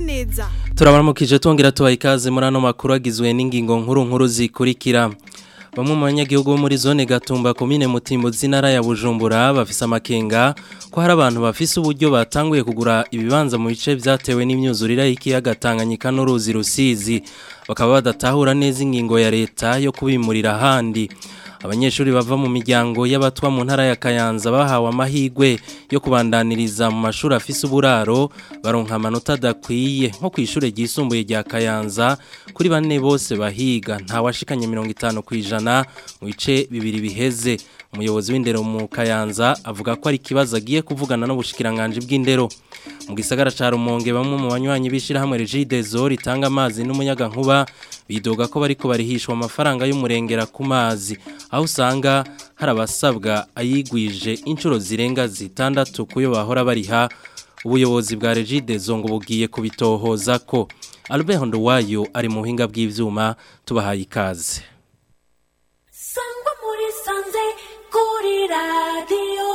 neza turabaramukije twongera tubaha ikaze muri ano makuru agizwe n'ingingo nkuru nkuru zikurikira bamwe mu banyagihugu bo muri zone gatumba komine mutimbo z'intara ya bujumbura bafise amakenga ko hari abantu bafise uburyo batanguye kugura ibibanza mu bice byatewe n'imyuzurire y'ikiyaga tanganyika n'uruzi rusizi bakaba badatahura neza ingingo ya leta yo kubimurira ahandi abanyeshuri bava mu miryango y'abatwa mu ntara ya Kayanza bahawe amahigwe yo kubandaniriza mu mashuri afise uburaro baronka amanota adakwiye nko ku ishure ryisumbuye rya Kayanza kuri bane bose bahiga nta washikanye 50 kwijana mu bice bibiri biheze umuyobozi w'indero mu Kayanza avuga ko ari kibazo agiye kuvugana n'ubushikiranganje bw'indero mu gisagara ca Rumonge bamwe mu banywanyi bishira hamwe Regideso ritanga amazi n'umuyaga nkuba bidoga ko bariko barihishwa amafaranga y'umurengera ku mazi aho usanga hari abasabwa ayigwije inshuro zirenga zitandatu kuyo bahora bariha ubuyobozi bwa Regideso ngo bugiye kubitohoza ko Albert Nduwayo ari mu buhinga bw'ivyuma tubahaye ikaze Sangwa muri sanze kuri radio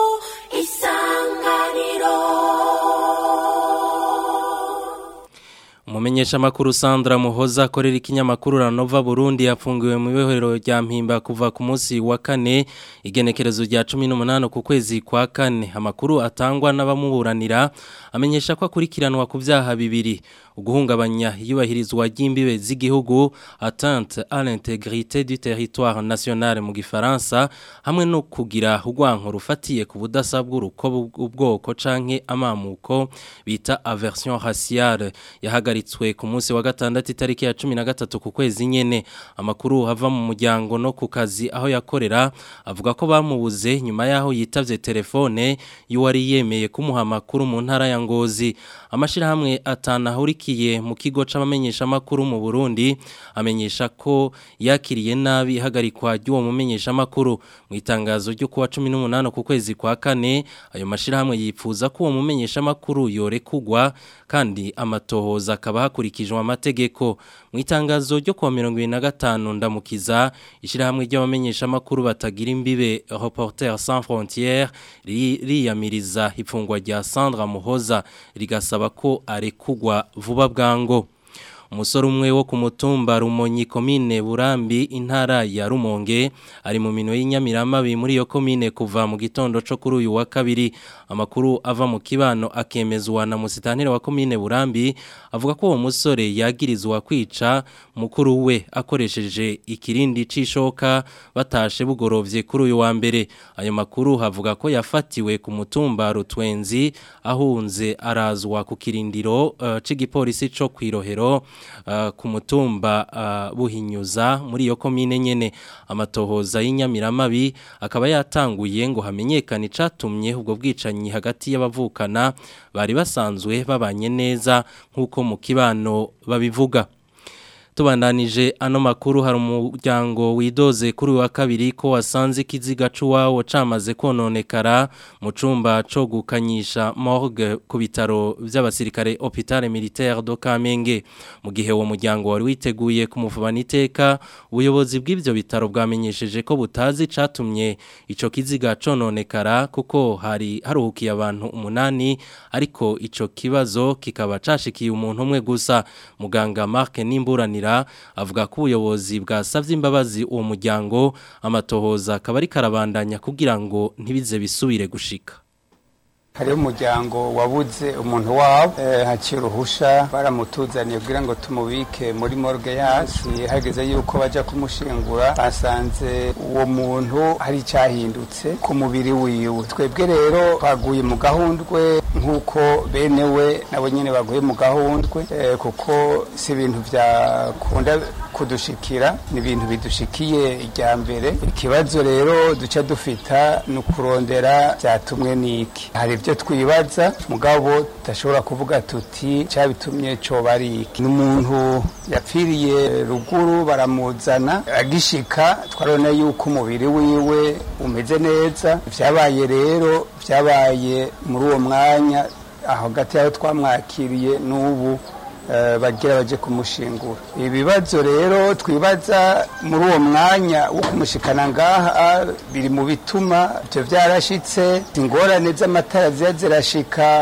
isanganiro Umumenyesha makuru Sandra Muhoza akorera ikinyamakuru Ranova Burundi yafungiwe mu ibohero rya Mpimba kuva ku munsi wa kane igenekerezo rya 18 ku kwezi kwa kane amakuru atangwa n'abamuburanira amenyesha ko akurikiranwa ku vyaha bibiri uguhungabanya iyubahirizwa ry'imbibe z'igihugu atteinte à l'intégrité du territoire national mu gifaransa hamwe no kugira urwanko rufatiye ku budasa bw'uruko ubwoko canke amamuko bita aversion raciale yahagaritswe ku munsi wa gatandatu itariki ya 13 ku kwezi nyene amakuru hava mu muryango no ku kazi aho yakorera avuga ko bamubuze nyuma yaho yitavye telefone y'uwari yemeye kumuha amakuru mu ntara ya Ngozi amashirahamwe atanahurikiye mu kigo c'abamenyesha makuru mu Burundi amenyesha ko yakiriye nabi ihagarikwa ry'uwo mumenyesha makuru mu itangazo ryo kuwa 18 ku kwezi kwa kane ayo mashirahamwe yipfuza ko uwo mumenyesha makuru yorekugwa kandi amatohoza akaba hakurikijwe amategeko mu itangazo ryo kuwa 25 ndamukiza ishirahamwe ry'abamenyesha makuru batagira imbibe Reporters sans frontières riyamiriza ifungwa rya Sandra Muhoza rigasaba ko arekugwa vuba bwango umusore umwe wo ku mutumba rumonyi komine burambi intara ya rumonge ari mu minwe y'inyamiramabi muri iyo komine kuva mu gitondo cyo kuri uyu wa kabiri amakuru ava mu kibano akemezwa na musitanire wa komine burambi avuga ko uwo musore yagirizwa kwica mukuru we akoresheje ikirindi c'ishoka batashe bugorovye kuri uyu wa mbere ayo makuru havuga ko yafatiwe ku mutumba rutwenzi ahunze arazwa ku kirindiro uh, c'igipolisi co kwirohero uh, ku mutumba uh, buhinyuza muri iyo komine nyene amatohoza y'inyamiramabi akaba yatanguye ngo hamenyekane icatumye ubwo bwicanyi hagati y'abavukana bari basanzwe babanye neza nk'uko mu kibano babivuga tubandanije ano makuru hari umuryango widoze kuri wa kabiri ko wasanze ikiziga c'uwawo camaze kononekara mu cumba co gukanyisha morgue ku bitaro vy'abasirikare hôpital militaire do Kamenge mu gihe uwo muryango wari witeguye kumuvubana iteka ubuyobozi bw'ivyo bitaro bwamenyesheje ko butazi catumye ico kiziga cononekara kuko hari haruhukiye abantu umunani ariko ico kibazo kikaba cashikiye umuntu umwe gusa muganga Mark Nimburanira avuga ko ubuyobozi bwasabye imbabazi uwo muryango amatohoza akaba ari karabandanya kugira ngo ntibize bisubire gushika hariho umuryango wabuze umuntu wabo haciye uruhusha baramutuzaniye kugira ngo tumubike muri morgue yacu hageze yuko bajya kumushingura basanze uwo muntu hari icyahindutse ku mubiri wiwe twebwe rero twaguye mu gahundwe nk'uko bene we nabo nyine baguye mu gahundwe kuko si ibintu byakunda kudushikira ni ibintu bidushikiye ijya mbere ikibazo rero duca dufita ni ukurondera byatumwe n'iki hari ibyo twibaza mugabo tudashobora kuvuga tuti cyabitumye cyoba ari iki ni umuntu yapfiriye ruguru baramuzana agishika twarabona yuko umubiri wiwe umeze neza byabaye rero byabaye muri uwo mwanya aho hagati y'aho twamwakiriye n'ubu bagira baje kumushingura ibibazo rero twibaza muri uwo mwanya wo kumushikana ngaha biri mu bituma ibyo byarashitse ingorane z'amatara ziba zirashika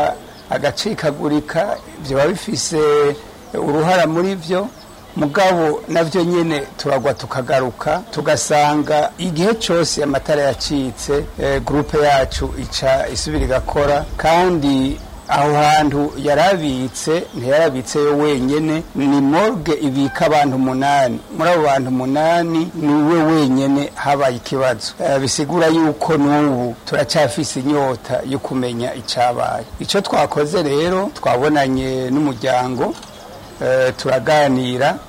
agacikagurika byaba bifise uruhara muri byo mugabo nabyo nyine turagwa tukagaruka tugasanga igihe cyose amatara yacitse gurupe yacu ica isubira igakora kandi aho hantu yarabitse ntiyarabitse yo wenyine ni morgue ibika abantu umunani muri abo bantu umunani ni we wenyine habaye ikibazo bisigura yuko n'ubu turacyafise inyota yo kumenya icyabaye icyo twakoze rero twabonanye n'umuryango turaganira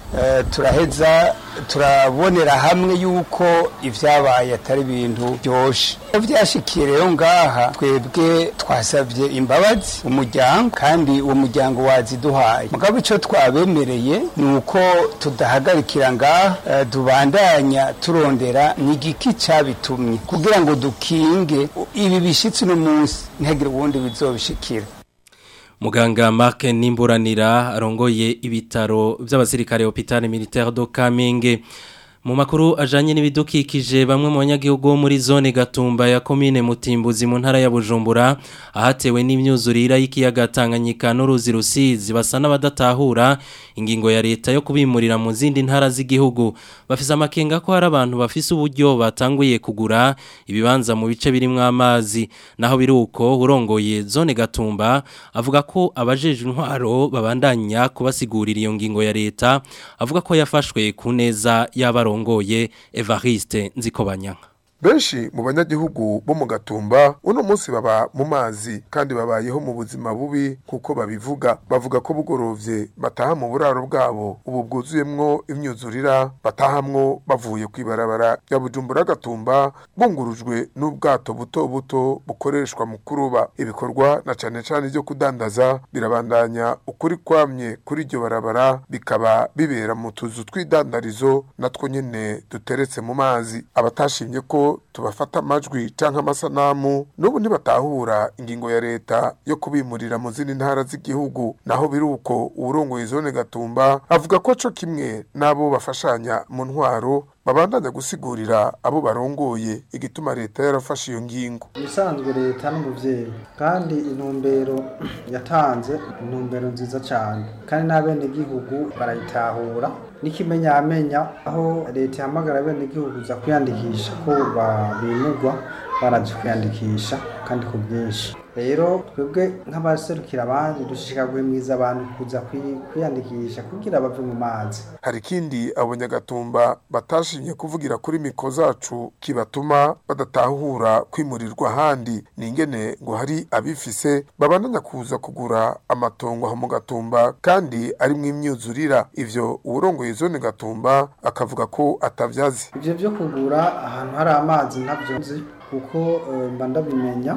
turaheza turabonera hamwe yuko ibyabaye atari ibintu byoshe byashikiye rero ngaha twebwe twasabye imbabazi umuryango kandi uwo muryango waziduhaye mugabo icyo twabemereye ni uko tudahagarikira ngaha tubandanya turondera ni igiki cyabitumye kugira ngo dukinge ibi bishyitsi uno munsi ntihagire ubundi bizobishikira Muganga Mark Nimburanira arongoye ibitaro by'abasirikare hôpital militaire do Kamenge mu makuru ajanye n'ibidukikije bamwe mu banyagihugu muri zone Gatumba ya commune Mutimbuzi mu ntara ya Bujumbura ahatewe n'imyuzurira y'ikiyaga Tanganyika n'uruzi rusizi basa n'abadatahura ingingo ya leta yo kubimurira mu zindi ntara z'igihugu bafise amakenga ko hari abantu bafise uburyo batanguye kugura ibibanza mu bice birimwo amazi naho biruko urongoye zone Gatumba avuga ko abajeje intwaro babandanya kubasigurira iyo ngingo ya leta avuga ko yafashwe ku neza y'abaro arongoye Evariste Nzikobanyanga benshi mu banyagihugu bo mu gatumba uno munsi baba mu mazi kandi babayeho mu buzima bubi kuko babivuga bavuga ko bugorovye bataha mu buraro bwabo ubu bwuzuyemwo imyuzurira batahamwo bavuye kwibarabara ya bujumbura gatumba bungurujwe n'ubwato buto buto bukoreshwa mu kuruba ibikorwa na cane cane byo kudandaza birabandanya ukuri kwamye kuri iryo barabara bikaba bibera mu tuzu tw'idandarizo natwo nyene duteretse mu mazi abatashimye ko tubafata amajwi canke amasanamu n'ubu ntibatahura ingingo ya leta yo kubimurira mu zindi ntara z'igihugu naho biruko uwurongoye zone gatumba avuga ko co kimwe n'abo bafashanya mu ntwaro babandanya gusigurira abo barongoye igituma leta yarafashe iyo ngingo ibisanzwe leta n'umuvyeyi kandi intumbero yatanze intumbero nziza cyane kandi n'abenegihugu barayitahura n'ikimenyamenya aho leta ihamagara abenegihugu za kwiyandikisha ko babimugwa baraje kwiyandikisha kandi ku bwinshi rero twebwe nk'abaserukira abandi dushika guhimwiza abantu kuza kwiyandikisha kugira bave mu mazi hari ikindi abanyagatumba batashimye kuvugira kuri miko zacu kibatuma badatahura kwimurirwa ahandi ni ingene ngo hari abifise babandanya kuza kugura amatongo aho mu gatumba kandi arimwo imyuzurira ivyo uwurongoye zone gatumba akavuga ko atavyazi ivyo vyo kugura ahantu hari amazi ntavyo nzi kuko mba ndabimenya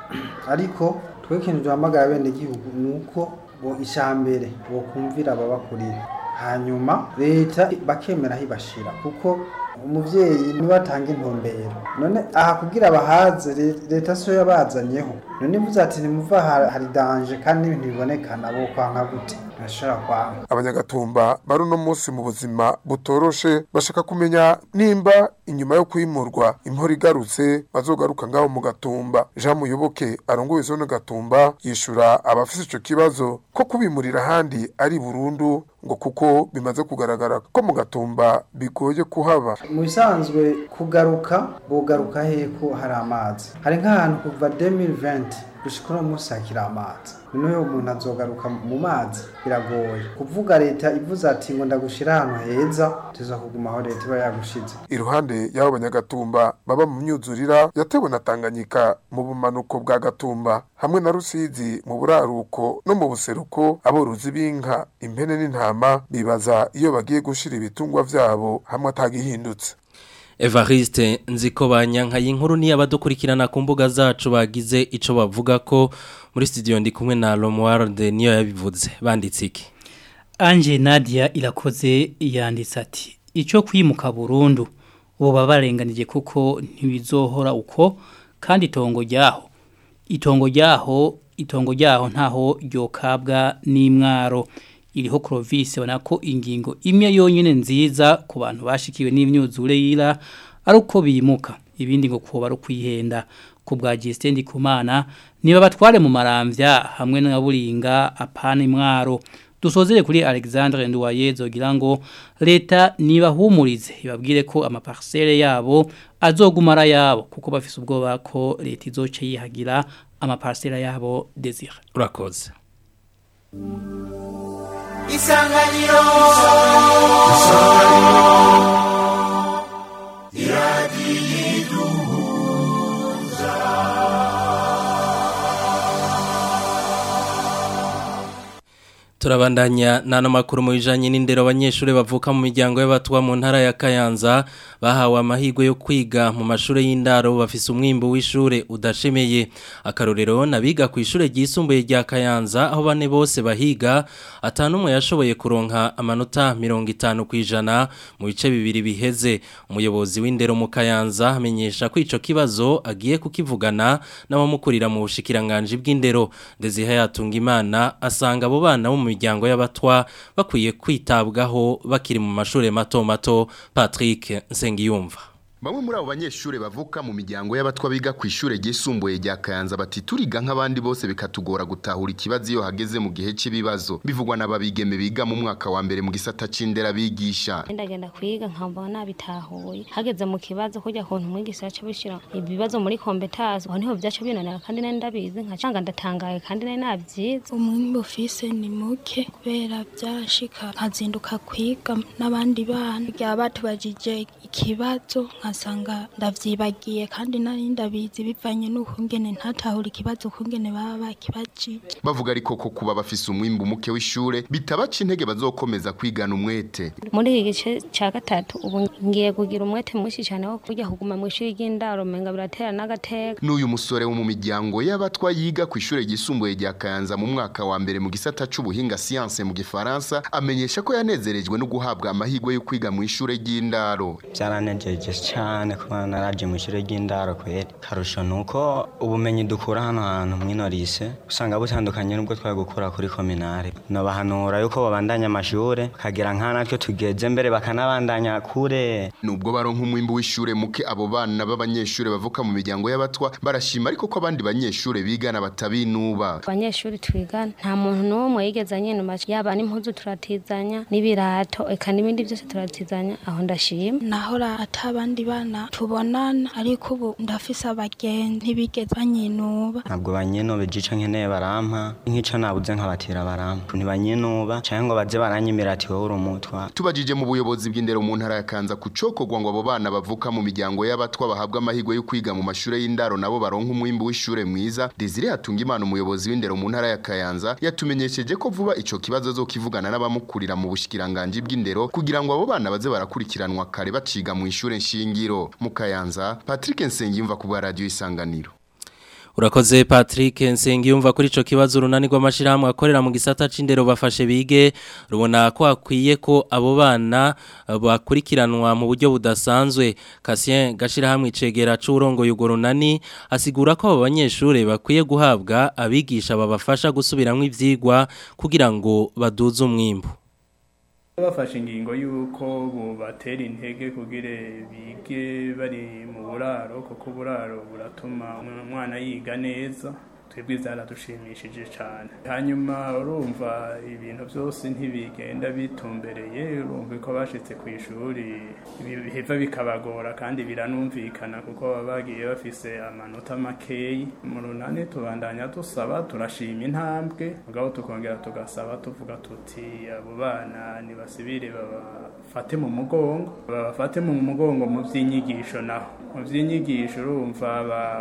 ariko twe ikintu duhamagara bene igihugu ni uko bo ishambere bo kumvira ababakurira hanyuma leta bakemera hibashira kuko umuvyeyi niwe atanga intumbero none aha kugira bahaze leta siyo yabazanyeho none mvuze ati nimuva hari danje kandi n'ibintu bibonekana bo kwanka gute ntashobora kwanga abanyagatumba bari uno munsi mu buzima butoroshe bashaka kumenya nimba inyuma yo kwimurwa impora igarutse bazogaruka ngaho mu gatumba jean muyoboke arongoye zone gatumba yishura abafise ico kibazo ko kubimurira ahandi ari burundu ngo kuko bimaze kugaragara ko mu gatumba bigoye kuhaba mu bisanzwe kugaruka bogaruka heko hari amazi hari nk'ahantu kuva 2020 gushika uno munsi hakiri amazi noneho umuntu azogaruka mu mazi biragoye kuvuga leta ivuze ati ngo ndagushira ahantu heza tuza kuguma aho leta iba yagushize iruhande y'abo banyagatumba baba mu myuzurira yatewe na tanganyika mu bumanuko bwa gatumba hamwe na rusizi mu buraruko no mu buseruko aborozi b'inka impene n'intama bibaza iyo bagiye gushira ibitungwa vyabo hamwe atagihindutse Evariste nziko banyanka y'inkuru ni abadukurikirana ku mbuga zacu bagize ico bavuga ko muri studio ndi kumwe na Romuald niyo yabivuze banditse iki Anje Nadia irakoze yanditse ati ico kwimuka burundu ubu babarenganije kuko ntibizohora uko kandi itongo ryaho itongo ryaho itongo ryaho ntaho ryokabwa n'imwaro iriho Clovis bona ko ingingo imwe yonyine nziza ku bantu bashikiwe n'imyuzure yira ari uko bimuka ibindi ngo kuba ari kwihenda ku bwa Justin Ndikumana niba batware mu maramvya hamwe na buringa apana imwaro dusozere kuri Alexandre Nduwaye zogira ngo leta niba humurize ibabwire ko amaparcelle yabo azogumara yabo kuko bafise ubwoba ko leta izoce yihagira amaparcelle yabo desire urakoze isanganiro Turabandanya nano makuru mu bijanye n'indero abanyeshuri bavuka mu miryango y'abatwa mu ntara ya Kayanza bahawe amahirwe yo kwiga mu mashure y'indaro bafise umwimbo w'ishure udashemeye akarorero nabiga ku ishure ryisumbuye rya Kayanza aho bane bose bahiga atanumwe yashoboye kuronka amanota 50 kwijana mu bice bibiri biheze umuyobozi w'indero mu Kayanza amenyesha ko ico kibazo agiye kukivugana n'abamukurira mu bushikiranganje bw'indero Desire yatunga imana asanga abo bana bo mu miryango y'abatwa bakwiye kwitabwaho bakiri mu mashuri mato mato Patrick Nsengiyumva Bamwe muri abo banyeshure bavuka mu miryango y'abatwa biga ku ishure ryisumbuye rya Kayanza bati turiga nk'abandi bose bikatugora gutahura ikibazo iyo hageze mu gihe cy'ibibazo bivugwa n'ababigeme biga mu mwaka wa mbere mu gisata c'indera bigisha ndagenda kwiga nkamba nabitahuye hageze mu kibazo kujya kuntu umwigisha yaca bishira ibibazo muri competence aho niho byaca binanira kandi nari ndabizi nkacanga ndatangaye kandi nari nabyize umwimbi ufise ni muke kubera byashika nkazinduka kwiga n'abandi bana bya batubajije ikibazo nkasanga ndavyibagiye kandi nari ndabizi bivanye n'ukungene ntatahura ikibazo ukungene baba bakibajije bavuga ariko ko kuba bafise umwimbu muke w'ishure bitabaca intege bazokomeza kwigana umwete muri iki gice cya gatatu ubu ngiye kugira umwete mwinshi cyane wo kujya kuguma mu ishuri ry'indaro menga biratera n'agateka n'uyu musore wo mu miryango y'abatwa yiga ku ishure ryisumbuye rya Kayanza mu mwaka wa mbere mu gisata c'ubuhinga science mu gifaransa amenyesha ko yanezerejwe no guhabwa amahirwe yo kwiga mu ishure ry'indaro byaranejeje cyane kuba naraje mu ishure ry'indaro kweri karusho nuko ubumenyi dukura hano hantu mwino lise usanga butandukanye n'ubwo twari gukura kuri kominare nobahanura yuko babandanya amashure kagira nka natwe tugeze mbere bakanabandanya kure nubwo baronka umwimbu w'ishure muke abo bana b'abanyeshure bavuka mu miryango y'abatwa barashima ariko ko abandi banyeshure bigana batabinuba abanyeshuri twigana nta muntu n'umwe yigeze anyinuma yaba n'impuzu turatizanya n'ibirato eka n'ibindi byose turatizanya aho ndashima nahora atabandi bana tubonana ariko ubu ndafise abagenzi ntibigeze banyinuba ntabwo banyinuba igice nkeneye barampa nk'ico nabuze nkabatira barampa ntibanyinuba canke ngo baze baranyimira ati wowe uri umutwa tubajije mu buyobozi bw'indero mu ntara ya Kanza kucokorwa ngo abo bana bavuka mu miryango y'abatwa bahabwa amahirwe yo kwiga mu mashure y'indaro nabo baronka umwimbu w'ishure mwiza Desire hatunga imana umuyobozi w'indero mu ntara ya Kayanza yatumenyesheje ko vuba ico kibazo azokivugana n'abamukurira mu bushikiranganje bw'indero kugira ngo abo bana baze barakurikiranwa kare baciga mu ishure nshingiro mu Kayanza Patrick Nsengiyumva ku bwa radio isanganiro Urakoze Patrick Nsengiyumva kuri ico kibazo runani rw'amashirahamwe akorera mu gisata c'indero bafashe bige rubona ko akwiye ko abo bana bakurikiranwa mu buryo budasanzwe Cassien gashirahamwe icegera c'urongoye ugo runani asigura ko abo banyeshure bakwiye guhabwa abigisha babafasha gusubiramwo ivyigwa kugira ngo baduze umwimbu bafashe ingingo y'uko bubatera intege kugira bige bari mu buraro kuko uburaro buratuma umwana yiga neza twebwe zaradushimishije cyane hanyuma urumva ibintu byose ntibigenda bitumbereye urumva ko bashitse ku ishuri biheva bikabagora kandi biranumvikana kuko baba bagiye bafise amanota makeyi mu runani tubandanya dusaba turashima intambwe mugabo tukongera tugasaba tuvuga tuti abo bana nibasibire babafate mu mugongo babafate mu mugongo mu by'inyigisho naho mu by'inyigisho urumva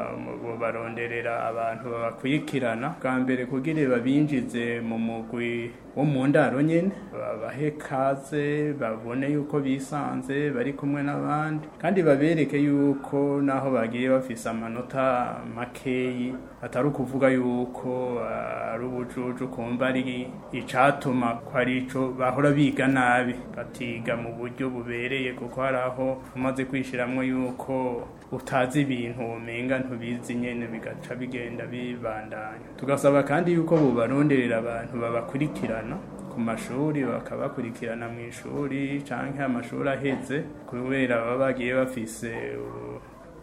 baronderera abantu baba bakwikirana bwa mbere kugira babinjize mu mugwi wo mu ndaro nyine babahe kaze babone yuko bisanze bari kumwe n'abandi kandi babereke yuko naho bagiye bafise amanota makeyi atari ukuvuga yuko ari ubujuju kumva ari icatuma ko ari ico bahora biga nabi batiga mu buryo bubereye kuko hari aho umaze kwishiramwo yuko utazi ibintu umenga ntubizi nyene bigaca bigenda bibandanya tugasaba kandi yuko bubaronderera abantu babakurikirana ku mashuri bakabakurikirana mu ishuri canke amashuri aheze kubera baba bagiye bafise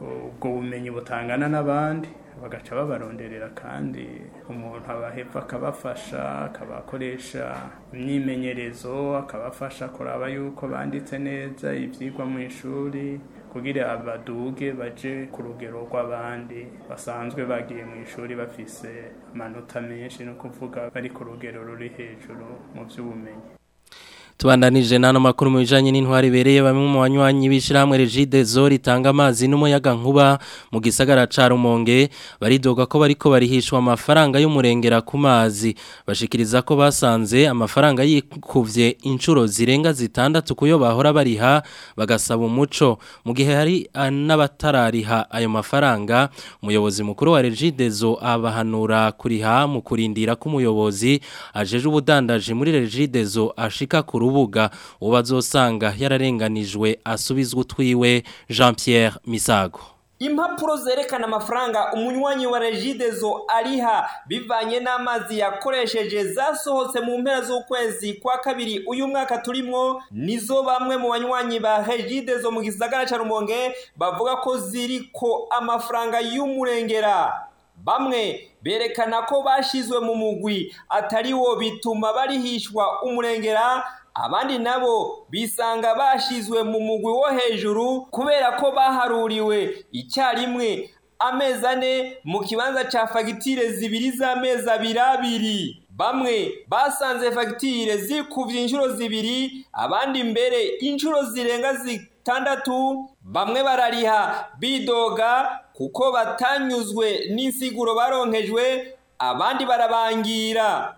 ubwo bumenyi butangana n'abandi bagaca babaronderera kandi umuntu abahepfa akabafasha akabakoresha imyimenyerezo akabafasha kuraba yuko banditse neza ibyigwa mu ishuri kugira abaduge baje ku rugero rw'abandi basanzwe bagiye mu ishuri bafise amanota menshi no kuvuga bari ku rugero ruri hejuru mu by'ubumenyi Tubandanije nano makuru mu bijanye n'intwari bereye bamwe mu banywanyi bishirahamwe Regide Zori tanga amazi n'umuyaga nkuba mu gisagara ca Rumonge baridoga ko bariko barihishwa amafaranga y'umurengera ku mazi bashikiriza ko basanze amafaranga yikuvye inshuro zirenga zitandatu kuyo bahora bariha bagasaba umuco mu gihe hari n'abatarariha ayo mafaranga umuyobozi mukuru wa Regide Zo abahanura kuriha mu kurindira ko umuyobozi ajeje ubudandaje muri Regide Zo ashika ku rubuga ubazosanga yararenganijwe asubizwa utwiwe Jean Pierre Misago impapuro zerekana amafaranga umunywanyi wa regidezo ariha bivanye n'amazi yakoresheje zasohotse mu mpera z'ukwezi kwa kabiri uyu mwaka turimwo nizo bamwe mu banywanyi ba regidezo mu gisagara ca rumonge bavuga ko ziriko amafaranga y'umurengera bamwe berekana ko bashizwe mu mugwi atari wo bituma barihishwa umurengera abandi nabo bisanga bashizwe mu mugwi wo hejuru kubera ko baharuriwe icyarimwe amezi ane mu kibanza ca fagitire zibiri z'amezi abiri abiri bamwe basanze fagitire zikuvye inshuro zibiri abandi mbere inshuro zirenga zitandatu bamwe barariha bidoga kuko batanyuzwe n'insiguro baronkejwe abandi barabangira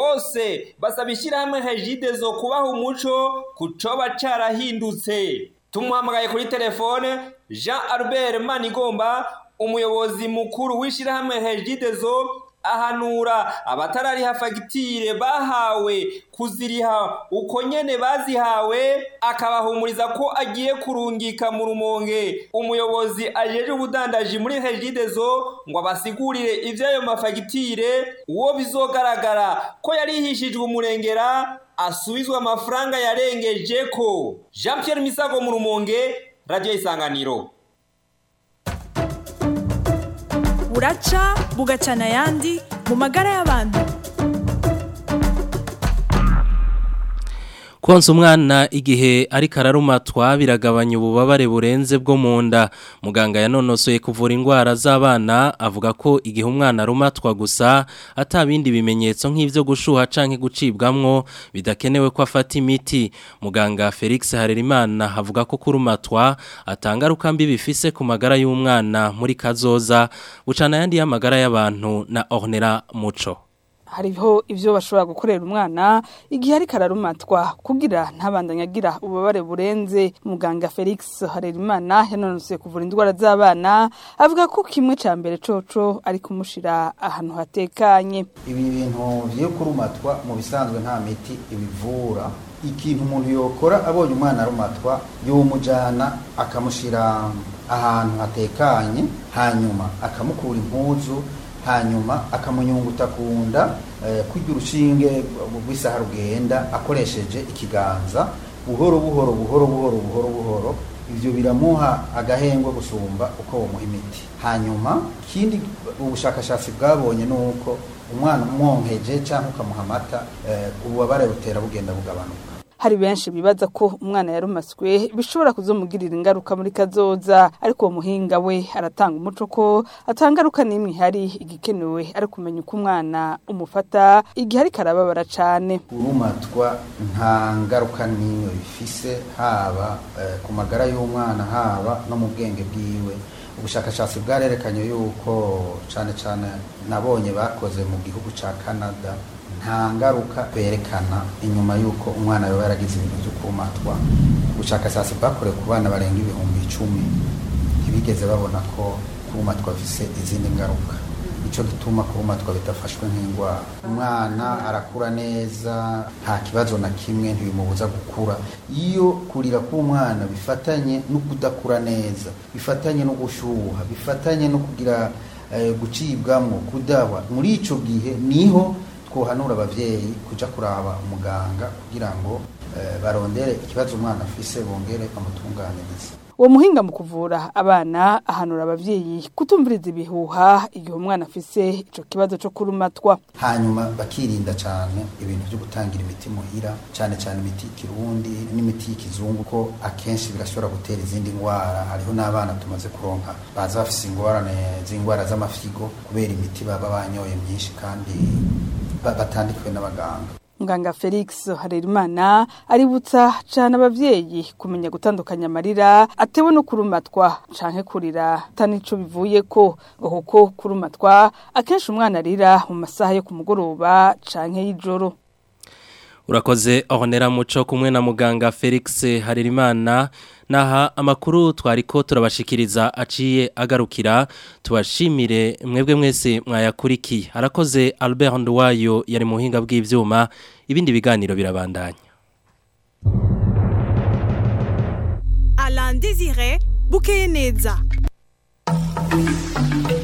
bose basaba ishyirahamwe hejide zo kubaha umuco ku coba carahindutse tumuhamagaye kuri telefone jean albert manigomba umuyobozi mukuru w'ishyirahamwe hejide zo ahanura abatarariha fagitire bahawe kuziriha uko nyene bazihawe akabahumuriza ko agiye kurungika mu rumonge umuyobozi ajeje ubudandaji muri regidezo ngo abasigurire ivy'ayo mafagitire uwo bizogaragara ko yarihishijwe umurengera asubizwa amafaranga yarengeje ko jean pierre misago mu rumonge radio isanganiro buraca bugacana ayandi mu magara y'abantu konsa umwana igihe ariko ararumatwa biragabanya ububabare burenze bwo mu nda muganga yanonosoye kuvura indwara z'abana avuga ko igihe umwana arumatwa gusa atabindi bimenyetso nk'ibyo gushuha canke gucibwamwo bidakenewe ko afata imiti muganga Felix Harerimana avuga ko kurumatwa atangaruka mbi bifise ku magara y'umwana muri kazoza bucana yandi y'amagara y'abantu na Ornera Muco hariho ibyo bashobora gukorera umwana igihe ariko ararumatwa kugira ntabandanye agira ububabare burenze muganga felix harerimana yanonosoye kuvura indwara z'abana avuga ko kimwe cya mbere coco ari kumushyira ahantu hatekanye ibi bintu byo kurumatwa mu bisanzwe nta miti ibivura ikintu umuntu yokora abonye umwana arumatwa yumujyana akamushyira ahantu hatekanye hanyuma akamukura impuzu hanyuma akamunyunguta ku nda kurya urushinge rw'isaha rugenda akoresheje ikiganza buhoro buhoro buhoro buhoro buhoro buhoro ibyo biramuha agahengwe gusumba uko bamuha imiti hanyuma ikindi ubushakashatsi bwabonye ni uko umwana umwonkeje cyangwa ukamuha amata ububabare butera bugenda bugabanuka hari benshi bibaza ko umwana yarumaswe bishobora kuzomugirira ingaruka muri kazoza ariko uwo muhinga we aratanga umuco ko atangaruka n'imwe ihari igikenewe ari kumenya uko umwana umufata igihe ariko arababara cyane urumatwa nta ngaruka n'imwe bifise haba ku magara y'umwana haba no mu bwenge bwiwe ubushakashatsi bwarerekanye yuko cyane cyane nabonye bakoze mu gihugu cya canada nta ngaruka berekana inyuma y'uko umwana yaba yaragize ibintu byo kumatwa ubushakashatsi bwakorewe ku bana barenga ibihumbi icumi ntibigeze babona ko kumatwa bifise izindi ngaruka nicyo gituma kumatwa bidafashwe nk'indwara umwana arakura neza nta kibazo na kimwe ntibimubuza gukura iyo kurira k'umwana bifatanye no kudakura neza bifatanye no gushyuha bifatanye no kugira gucibwamo kudahwa muri icyo gihe niho twohanura abavyeyi kuja kuraba umuganga kugira ngo barondere ikibazo umwana afise bongere bamutunganirize uwo muhinga mu kuvura abana ahanura abavyeyi kutumviriza ibihuha igihe umwana afise ico kibazo co kurumatwa hanyuma bakirinda cyane ibintu byo gutangira imiti muhira cyane cyane imiti y'ikirundi n'imiti y'ikizungu ko akenshi birashobora gutera izindi ndwara hariho n'abana tumaze kuronka baza bafise ingorane z'indwara z'amafigo kubera imiti baba banyoye myinshi kandi ba- batandikiwe n'abaganga Muganga Felix Harerimana aributsa cyane abavyeyi kumenya gutandukanya amarira atewe no kurumatwa canke kurira tanico bivuye ko ngo kuko kurumatwa akenshi umwana arira mu masaha yo kumugoroba canke y'ijoro Urakoze ahonera muco kumwe na muganga Felix Haririmana naha amakuru twariko turabashikiriza aciye agarukira tubashimire mwebwe mwese mwayakurikiye arakoze Albert Nduwayo yari muhinga bw'ivyuma ibindi biganiro birabandanya Alain Désiré Bukeye neza